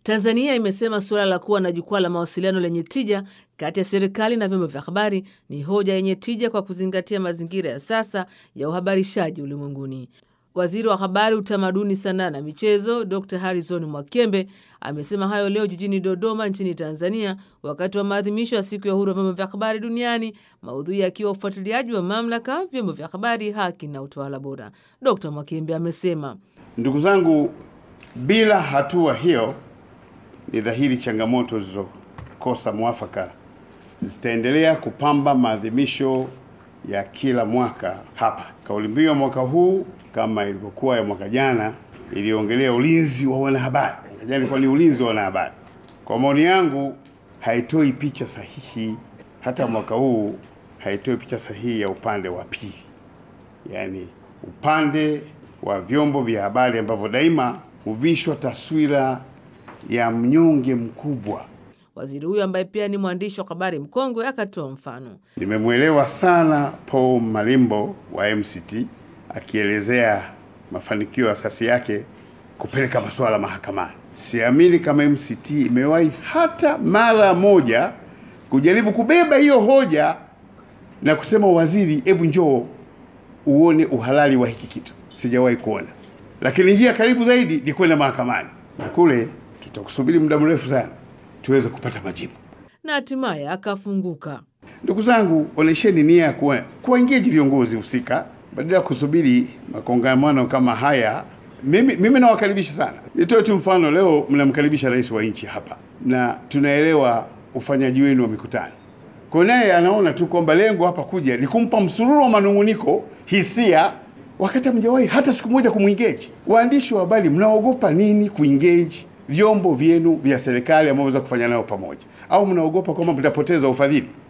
Tanzania imesema suala la kuwa na jukwaa la mawasiliano lenye tija kati ya serikali na vyombo vya habari ni hoja yenye tija kwa kuzingatia mazingira ya sasa ya uhabarishaji ulimwenguni. Waziri wa Habari, Utamaduni, Sanaa na Michezo Dr Harrison Mwakembe amesema hayo leo jijini Dodoma nchini Tanzania, wakati wa maadhimisho ya siku ya uhuru wa vyombo vya habari duniani, maudhui yakiwa ufuatiliaji wa mamlaka, vyombo vya habari, haki na utawala bora. Dr Mwakembe amesema, ndugu zangu, bila hatua hiyo ni dhahiri changamoto zilizokosa mwafaka zitaendelea kupamba maadhimisho ya kila mwaka hapa. Kauli mbiu ya mwaka huu kama ilivyokuwa ya mwaka jana iliongelea ulinzi wa wanahabari. Mwaka jana ilikuwa ni ulinzi wa wanahabari. Kwa maoni yangu, haitoi picha sahihi, hata mwaka huu haitoi picha sahihi ya upande wa pili, yaani upande wa vyombo vya habari ambavyo daima huvishwa taswira ya mnyonge mkubwa. Waziri huyo ambaye pia ni mwandishi wa habari mkongwe akatoa mfano. Nimemwelewa sana Paul Malimbo wa MCT akielezea mafanikio ya asasi yake kupeleka masuala mahakamani. Siamini kama MCT imewahi hata mara moja kujaribu kubeba hiyo hoja na kusema waziri, hebu njoo uone uhalali wa hiki kitu. Sijawahi kuona, lakini njia karibu zaidi ni kwenda mahakamani, na kule tutakusubiri muda mrefu sana tuweze kupata majibu na hatimaye akafunguka. Ndugu zangu, onesheni nia ya kuwa kuwaengage viongozi husika badala ya kusubiri makongamano kama haya. Mimi, mimi nawakaribisha sana. Nitoe tu mfano, leo mnamkaribisha rais wa nchi hapa na tunaelewa ufanyaji wenu wa mikutano, kwa naye anaona tu kwamba lengo hapa kuja ni kumpa msururu wa manung'uniko, hisia, wakati hamjawahi hata siku moja kumwengage. Waandishi wa habari mnaogopa nini kuengage vyombo vyenu vya serikali ambavyo mnaweza kufanya nayo pamoja, au mnaogopa kwamba mtapoteza ufadhili?